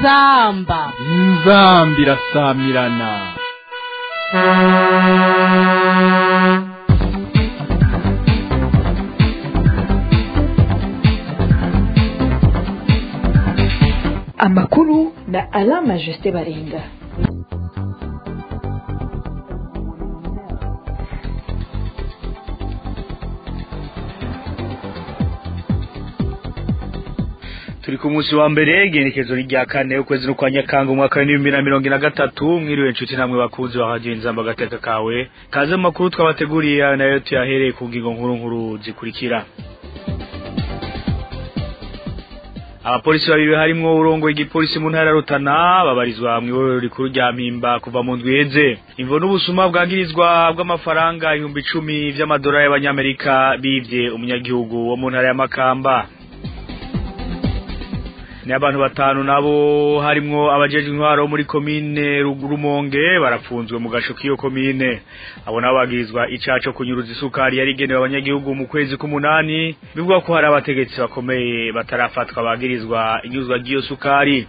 inzamba inzambi irasamirana amakuru na alama jusite baringa turi ku munsi wa mbere igenekezo rya kane ukwezi n'ukwa nyakanga umwaka w'ibihumbi na mirongo ine na gatatu mwiriwe inshuti namwe bakunzi ba radiyo inzamba agateka kawe kaze mu makuru twabateguriye nayo tuyahereye ku ngingo nkuru nkuru zikurikira abapolisi babiri harimwo urongo igipolisi mu ntara ya Rutana babarizwa mu iborero rikuru rya Mpimba kuva mu ndwi iheze imvo n'ubusuma bwagirizwa bw'amafaranga ibihumbi icumi vy'amadolari y'abanyamerika bivye umunyagihugu wo mu ntara ya Makamba ni abantu batanu nabo harimwo abajejwe intwaro muri komine Rumonge barapfunzwe mu gasho k'iyo komine abo nabo bagirizwa icaha co kunyuruza isukari yari igenewe abanyagihugu mu kwezi k'umunani bivuga ko hari abategetsi bakomeye batarafatwa bagirizwa inyuzwa ry'iyo sukari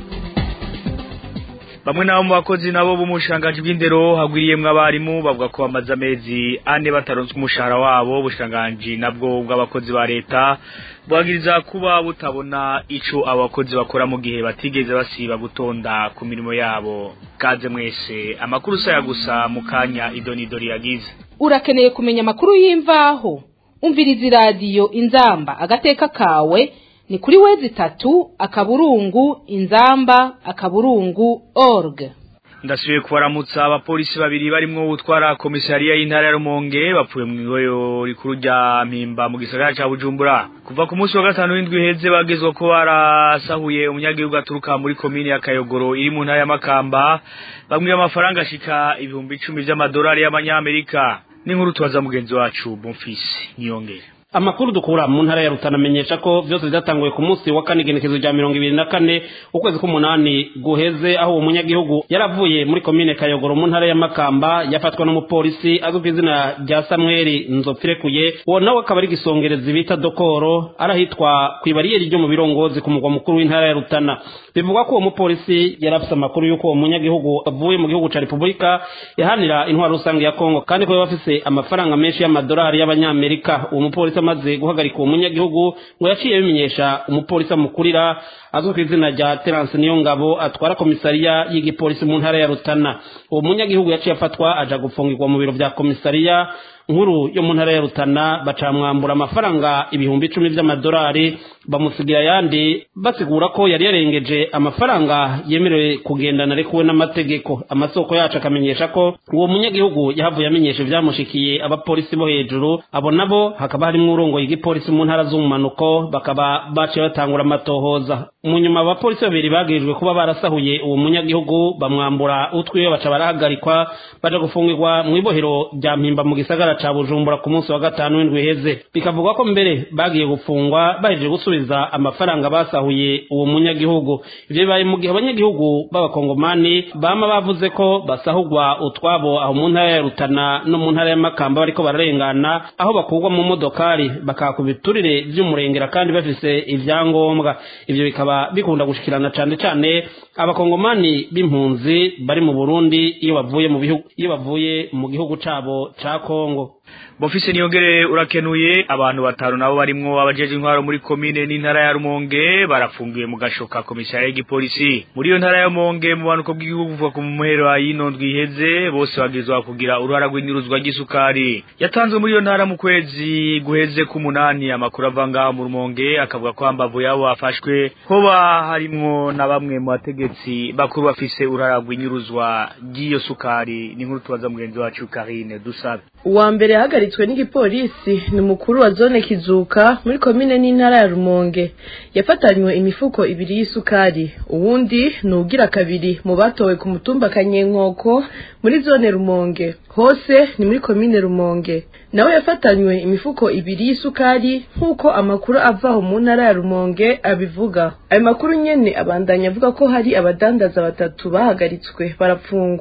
bamwe nabo mu bakozi nabo b'umushangaji bw'indero hagwiriyemwo abarimu bavuga ko bamaze amezi ane bataronswe umushahara wabo ubushanganji nabwo bw'abakozi ba leta bwagiriza kuba butabona ico abakozi bakora mu gihe batigeze basiba gutonda ku mirimo yabo kaze mwese amakuru saya gusa mu kanya idonidori yagize urakeneye kumenya amakuru y'imvaho umviriza iradiyo inzamba agateka kawe ni kuri wezi itatu akaburungu inzamba akaburungu org ndasubiye kubaramutsa abapolisi babiri barimwo utwara komisariya y'intara ya Rumonge bapfuye mu igoyo rikuru rya Mpimba mu gisagara ca Bujumbura kuva ku munsi wa gatanu w'indwi heze bagezwa ko barasahuye umunyagihugu aturuka muri komine ya Kayogoro iri mu ntara ya Makamba bamwe amafaranga ashika ibihumbi icumi vy'amadolari y'abanyamerika n'inkuru tubaza mugenzi wacu Bonfils Niyongere amakuru dukura mu ntara ya Rutana amenyesha ko byose byatanguye ku munsi wa kane igenekezo rya mirongo ibiri na kane ukwezi k'umunani guheze aho uwo munyagihugu yaravuye muri komine Kayogoro mu ntara ya Makamba yafatwa n'umupolisi azwi ku izina rya Samuel Nzopfirekuye uwo nawe akaba ari gisongerezi bita Dokoro arahitwa ku ibariyeri ryo mu birongozi ku mugwa mukuru w'intara ya Rutana bivugwa ko uwo mupolisi yari afite amakuru y'uko uwo munyagihugu avuye mu gihugu ca Repubulika yahanira intwaro rusange ya Kongo kandi ko yaba afise amafaranga menshi y'amadolari y'abanyamerika uwo mupolisi amaze guhagarika uwo munyagihugu ngo yaciye bimenyesha umupolisi amukurira azwi ku izina rya Terence Niyongabo atwara komisariya y'igipolisi mu ntara ya Rutana uwo munyagihugu yaciye afatwa aja gufungirwa mu biro vya komisariya nkuru yo mu ntara ya Rutana bacamwambura amafaranga ibihumbi icumi vy'amadolari bamusigira yandi basigura ko yari yarengeje amafaranga yemerewe kugendana arekuwe n'amategeko amasoko yacu akamenyesha ko uwo munyagihugu yahavuye amenyesha vyamushikiye abapolisi bo hejuru abo nabo hakaba harimwo urongoye igipolisi mu ntara z'umumanuko bakaba baciye batangura amatohoza mu nyuma abapolisi babiri bagirijwe kuba barasahuye uwo munyagihugu bamwambura utwiwe baca barahagarikwa baja gufungirwa mu ibohero rya mpimba mu gisagara ca bujumbura ku munsi wa gatanu w'indwi iheze bikavugwa ko mbere bagiye gufungwa bahejeje gusubiza amafaranga basahuye uwo munyagihugu ivyo bibaye mu gihe abanyagihugu b'abakongomani bama bavuze ko basahurwa utwabo aho mu ntara ya rutana no mu ntara ya makamba bariko bararengana aho bakurwa mu modokari bakaka ibiturire vy'umurengera kandi bafise ivyangombwa ivyo bikaba bikunda gushikirana cane cane abakongomani b'impunzi bari mu burundi iyo bavuye mu bihugu iyo bavuye mu gihugu cabo ca kongo Bofise niyongere urakenuye abantu batanu nabo barimwo abajeje intwaro muri komine n'intara ya Rumonge barafungiwe mu gashoka komisariya y'igipolisi muri iyo ntara ya Rumonge mu banuko bw'igihugu kuva ku muhero y'ino ndwi iheze bose bagizwa kugira uruhara rw'inyuruzwa ry'isukari yatanzwe muri iyo ntara mu kwezi guheze k'umunani amakuru avanga mu Rumonge akavuga ko hambavu yabo bafashwe hoba harimwo na bamwe mu bategetsi bakuru bafise uruhara rw'inyuruzwa ry'iyo sukari ni nkuru tubaza mugenzi wacu Karine Dusabe uwa mbere yahagaritswe n'igipolisi ni umukuru wa zone kizuka muri komine n'intara ya rumonge yafatanywe imifuko ibiri y'isukari uwundi ni ugira kabiri mu batowe ku mutumba kanyenkoko muri zone rumonge hose ni muri komine rumonge nawe yafatanywe imifuko ibiri y'isukari nk'uko amakuru avaho mu ntara ya rumonge abivuga ayo makuru nyene abandanya avuga ko hari abadandaza batatu bahagaritswe barapfungwa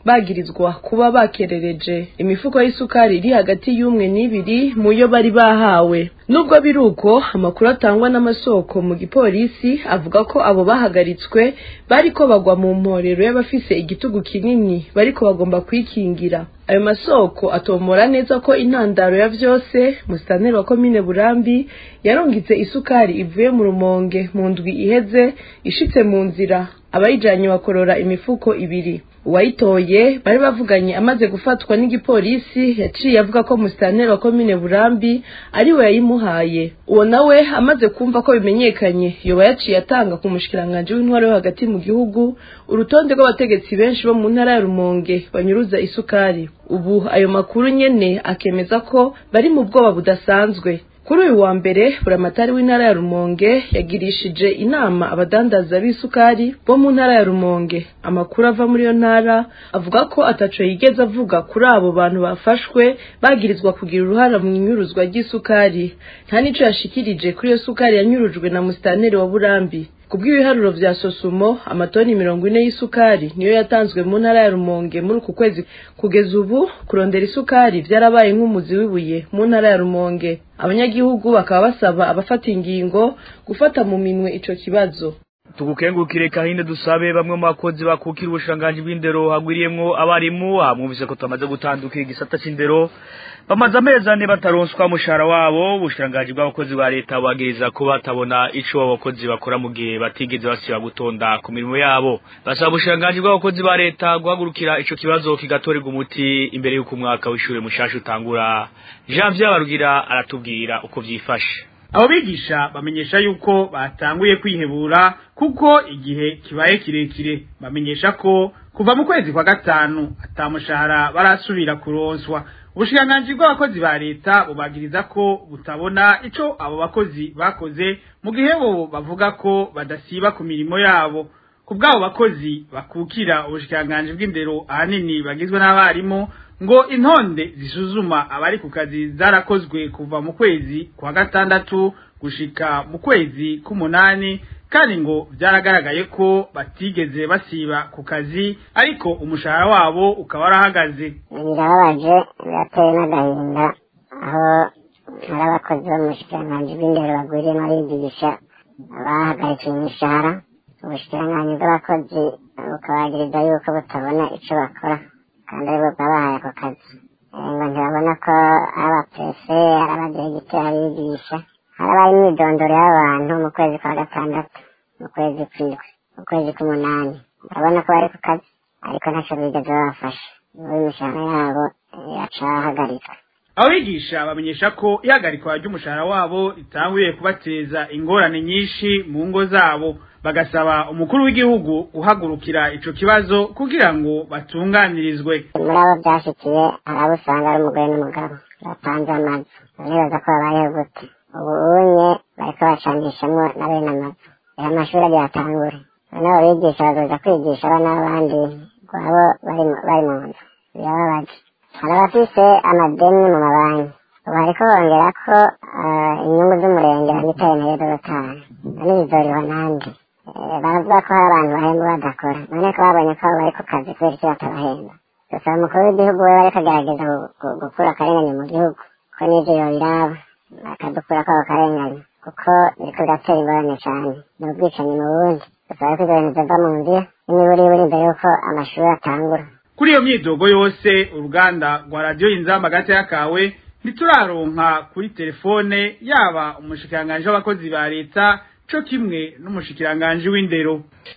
bagirizwa kuba bakerereje imifuko y'isukari iri hagati y'umwe n'ibiri mu yo bari bahawe nubwo biri uko amakuru atangwa n'amasoko mu gipolisi avuga ko abo bahagaritswe bariko bagwa mu mporero y'abafise igitugu kinini bariko bagomba kwikingira ayo masoko atomora neza ko intandaro ya vyose musitanteri wa komine burambi yarungitse isukari ivuye mu rumonge mu ndwi iheze ishitse mu nzira abayijanye bakorora imifuko ibiri uwayitoye bari bavuganye amaze gufatwa n'igipolisi yaciye avuga ko musitanteri wa komine burambi ari we yayimuhaye uwo nawe amaze kumva ko bimenyekanye yoba yaciye atanga ku mushikiranganji w'intwaro yo hagati mu gihugu urutonde rw'abategetsi benshi bo mu ntara ya rumonge banyuruza isukari ubu ayo makuru nyene akemeza ko bari mu bwoba budasanzwe kuri uyu wa mbere buramatari w'intara ya rumonge yagirishije inama abadandaza b'isukari bo mu ntara ya rumonge amakuru ava muri iyo ntara avuga ko ataco yigeze avuga kuri abo bantu bafashwe bagirizwa kugira uruhara mu inyuruzwa ry'isukari nta n'ico yashikirije kuri iyo sukari yanyurujwe na musitanteri wa burambi kubw'ibiharuro vya sosumo amatoni mirongo ine y'isukari niyo yatanzwe mu ntara ya rumonge muri uku kwezi kugeza ubu kurondera isukari vyarabaye nk'umuzi w'ibuye mu ntara ya rumonge abanyagihugu bakaba basaba abafata ingingo gufata mu minwe ico kibazo tugukengurukire kahinde dusabe bamwe mu bakozi bakukira ubushanganji bw'indero hagwiriyemwo abarimu mwumvise ko tumaze gutandukira igisata c'indero bamaze amezi ane bataronswa umushahara wabo ubushanganji bw'abakozi ba leta bagiriza ko batabona ico abo bakozi bakora mu gihe batigeze basiba gutonda ku mirimo yabo basaba ubushanganji bw'abakozi ba leta guhagurukira ico kibazo kigatorerwa umuti imbere y'uko umwaka w'ishure mushasha utangura Janvier Barugira aratubwira uko vyifashe abo bigisha bamenyesha yuko batanguye kwihebura kuko igihe kibaye kirekire bamenyesha ko kuva mu kwezi kwa gatanu atamushahara barasubira kuronswa ubushikiranganji bw'abakozi ba leta bubagiriza ko butabona ico abo bakozi bakoze mu gihe bo bavuga ko badasiba ku mirimo yabo ku bw'abo bakozi bakukira ubushikiranganji bw'indero ahanini bagizwe n'abarimu ngo intonde zisuzuma abari ku kazi zarakozwe kuva mu kwezi kwa gatandatu gushika mu kwezi k'umunani kandi ngo byaragaragaye ko batigeze basiba ku kazi ariko umushahara wabo ukaba warahagaze birababaje birateye n'agahinda aho hari abakozi bo mu bushikiranganji bw'indero bagwiriyemo abigisha bahagaritswe imishahara ubushikiranganji bw'abakozi bukabagiriza yuko butabona ico bakora kandi aribo babahaye ako kazi ngo ntibabona ko ari abaprese ari abadiregiteri abigisha harabaye imyidondoro y'abantu mu kwezi kwa gatandatu mu kwezi kw'indwi mu kwezi k'umunani urabona ko bari ku kazi ariko ntaco bigeze babafasha ubu imishahara yabo yacahagarika abigisha bamenyesha ko ihagarikwa ry'umushahara wabo ritanguye kubateza ingorane nyinshi mu ngo zabo bagasaba umukuru w'igihugu guhagurukira ico kibazo kugira ngo batunganirizwe muri abo byashikiye hari abo usanga ari umugore n'umugabo bapanze amazu banibaza ko babayeho gute ubu unye bariko bacangishamwo na bene amazu aya mashuri agiye atangure noneho abigisha bazoza kwigisha abana b'abandi rwabo bari mu nzu birababaje hari abafise amadeni mu mabanki ubu hariko bongera ko inyungu z'umurenge bamitaye nterezo gatanu none bizoriho nande baravuga ko hari abantu bahemba badakora none ko babonye ko bari ku kazi kubera icyo batabahemba dusaba umukuru w'igihugu we bariko agerageza gukura akarengane mu gihugu ko n'ivyo yobiraba akadukura kwako karengane kuko biriko biratera ingorane cane ni ubwicanyi mu burundi dusaba ko ivyo bintu vyova mu nzira n'imiburiburi imbere y'uko amashuri atangura kuri iyo myidogo yose uruganda rwa radiyo inzamba gato kawe ntituraronka kuri telefone yaba umushikiranganji w'abakozi ba leta co kimwe n'umushikiranganji w'indero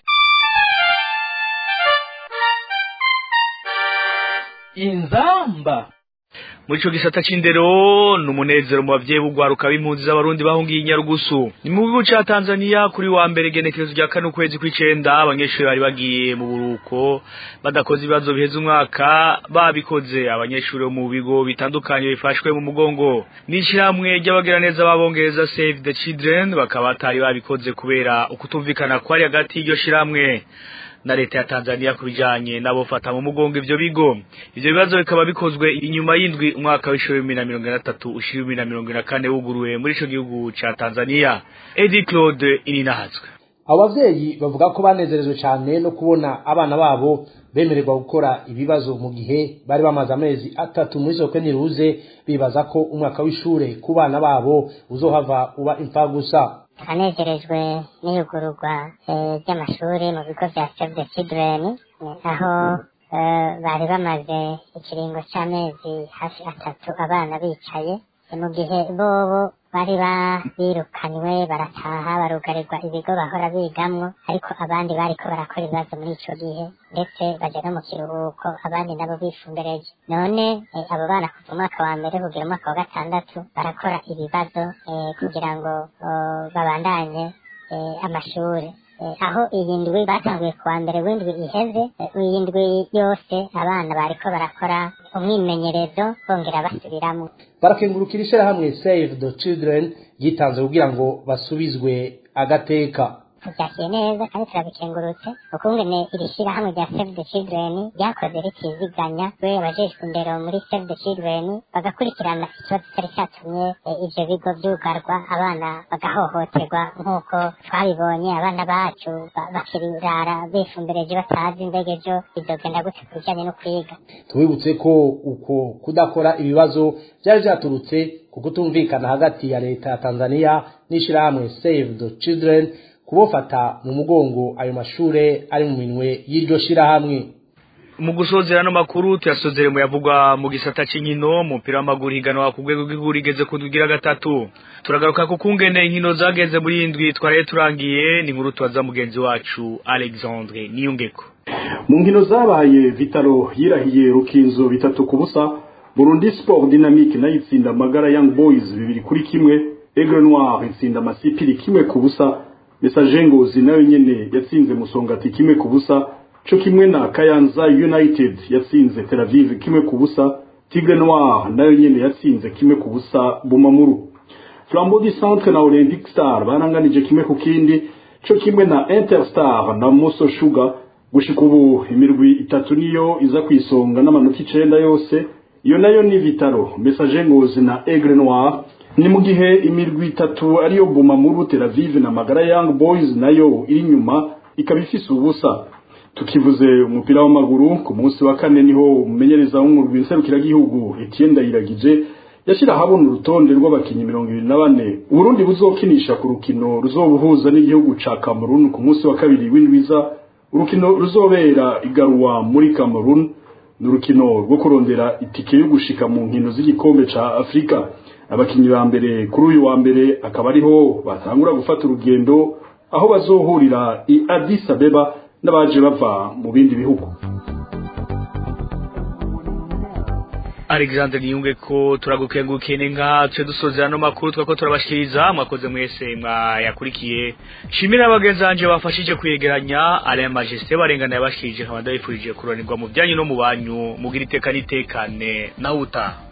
inzamba muri ico gisata c'indero ni umunezero mu bavyeyi b'ugwaruka b'impunzi z'abarundi bahungiye inyarugusu ni mu gihugu ca tanzania kuri wa mbere igenekerezo rya kane ukwezi kw'icenda abanyeshuri bari bagiye mu buruko badakoze ibibazo biheza umwaka babikoze abanyeshuri bo mu bigo bitandukanye bifashwe mu mugongo n'ishirahamwe ry'abagiraneza b'abongereza save the children bakaba batari babikoze kubera ukutumvikana kwari hagati y'iryo shirahamwe na leta ya Tanzania kubijanye nabo fata mu mugongo ivyo bigo ivyo bibazo bikaba bikozwe inyuma y'indwi umwaka w'ishuri 2023 ushiri 2024 wuguruwe muri ico gihugu ca Tanzania Eddie Claude Ininahazwe abo bavyeyi bavuga ko banezerejwe cyane no kubona abana babo bemererwa gukora ibibazo mu gihe bari bamaze amezi atatu muri soko niruze bibaza ko umwaka w'ishure ku bana babo uzohava uba imfagusa twanezerejwe n'iyugururwa ry'amashuri mu bigo bya save the children aho bari bamaze ikiringo cy'amezi hafi atatu abana bicaye mu gihe bobo bari birukanywe barataha barugarirwa ibigo bahora bigamwo ariko abandi bariko barakora ibibazo muri ico gihe ndetse baja no mu kiruhuko abandi nabo bifumbereje none abo bana kuva umwaka wa mbere kugira umwaka wa gatandatu barakora ibibazo kugira ngo babandanye amashuri aho iyi ndwi batanguye kuwa mbere w'indwi iheze iyi ndwi yose abana bariko barakora umwimenyerezo bongera basubiramo barakengurukira ishyirahamwe save the children ryitanze kugira ngo basubizwe agateka tubyakiriye neza kandi turabikengurutse ukungene iri shyirahamwe rya save the children ryakoze ritiziganya we abajejwe indero muri save the children bagakurikirana ikibazo cyari cyatumye ivyo bigo vyugarwa abana bagahohoterwa nk'uko twabibonye abana bacu bakirara bifumbereje batazi mbega ejo bizogenda gute ku bijanye no kwiga tubibutse ko uko kudakora ibibazo vyari vyaturutse ku kutumvikana hagati ya leta ya tanzania n'ishirahamwe save the children kubofata mu mugongo ayo mashure ari mu minwe y'iryo shirahamwe mu gusozera no makuru tuyasozere mu yavugwa mu gisata c'inkino umupira w'amaguru higanwa ku rwego rw'igihugu rigeze ku ndwigira gatatu turagaruka ku kungene inkino zageze muri indwi twaraye turangiye ni nkuru tubaza mugenzi wacu alexandre niyungeko mu nkino zabaye vitaro yirahiye rukinzo bitatu ku busa burundi sport dynamique nayo itsinda magara young boys bibiri kuri kimwe aigle noir itsinda masipiri kimwe ku busa message ngozi nayo nyene yatsinze musongati kimwe ku busa co kimwe na kayanza united yatsinze tel aviv kimwe ku busa tigre noir nayo nyene yatsinze kimwe ku busa bumamuru flambeau du centre na olympic star baranganije kimwe ku kindi co kimwe na interstar na moso sugar gushika ubu imirwi itatu niyo iza kwisonga n'amanota icenda yose iyo nayo ni vitaro message ngozi na aigle noir ni mu gihe imirwi itatu ariyo bumamuru tel aviv na magara young boys nayo iri inyuma ikaba ifise ubusa tukivuze umupira w'amaguru ku munsi wa kane niho umumenyereza w'umurwi nserukiragihugu Etienne Ndayiragije yashira habona urutonde rw'abakinyi mirongo ibiri na bane uburundi buzokinisha ku rukino ruzobuhuza n'igihugu ca Cameroon ku munsi wa kabiri w'indwiza urukino ruzobera igaruwa muri Cameroon ni urukino rwo kurondera itike yo gushika mu nkino z'igikombe ca Afrika abakinyi ba mbere kuri uyu wa mbere akaba ariho batangura gufata urugendo aho bazohurira i Addis Abeba n'abaje bava mu bindi bihugu Alexander Niyunge ko turagukengukene nka tuje dusozera no makuru twako turabashikiriza mwakoze mwese mwayakurikiye shimira abagenzi banje bafashije kwegeranya Alain Majesté barengana yabashikirije nkaba ndabifurije kuronirwa mu byanyu no mu banyu mugira iteka nitekane nahuta